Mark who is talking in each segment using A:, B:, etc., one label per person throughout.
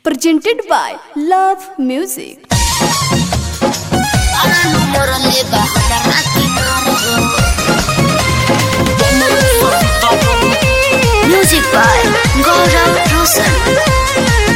A: presented by Love Music.
B: Music by Gaurav Rosan.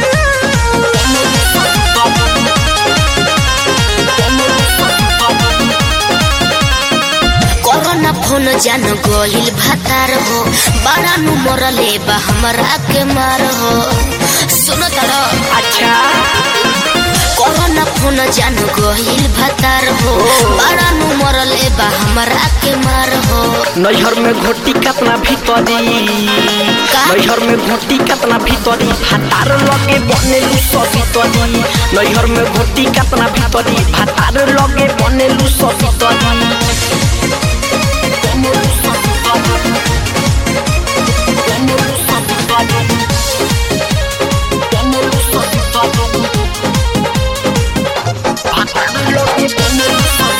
B: Corona phone जान गोहिल भातार हो बड़ा नु मरले बा हमरा के मार हो सुनो तड़ो
C: अच्छा
B: कोरोना फोन जान गोहिल भातार हो बड़ा नु मरले बा हमरा के मार हो
C: नैहर में घोटी कतना भीतरी नैहर में घोटी कतना भीतरी भातार लगे बनेलू सब भीतरी नैहर में घोटी कतना भीतरी भातार लगे बनेलू सब भीतरी भातार लगे बनेलू सब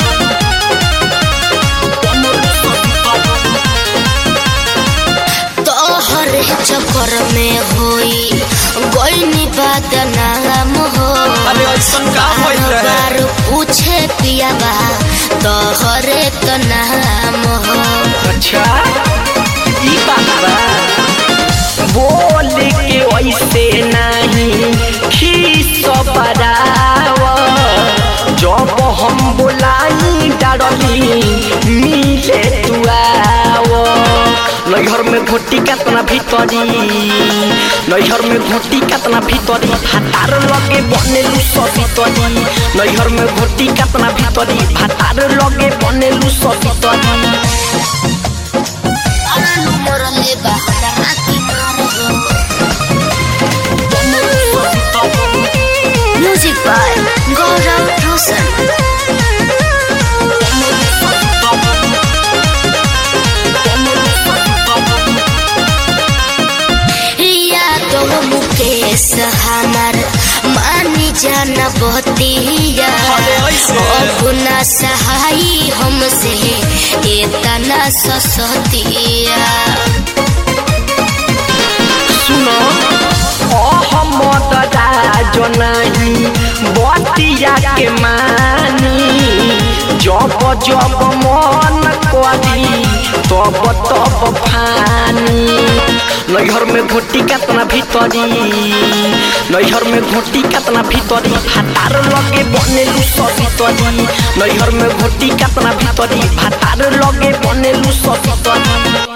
B: तोहर चक्कर में होई गईनी बदनाम हो
C: अरे ऐसन का होइल रहे?
B: बार पूछे पिया बा तोहरे तो नाम हो
C: अच्छा ई बात बा बोल के वैसे नहीं खीस बराव जब हम बोलाई डरली मिले तू आओ नैहर में घोटी कतना भीतरी नैहर में घोटी कतना भीतरी भातार लगे बनेलू सब भीतरी नैहर में घोटी कतना भीतरी भातार लगे बनेलू सब भीतरी
B: मरले बा हमरा की मार हो म्यूजिक बाय गौरव रोशन या तो मुकेश हमार मानी जाना बतिया अपना सहाई हमसे इतना ससतिया
C: सुनो अहमद राज नहीं बतिया के मानी जब जब मन करी तब तब फानी नैहर में घोटी कतना भीतरी नैहर में घोटी कतना भीतरी भातार लगे बनेलू सब भीतरी नैहर में घोटी कतना भीतरी भातार लगे बनेलू सब भीतरी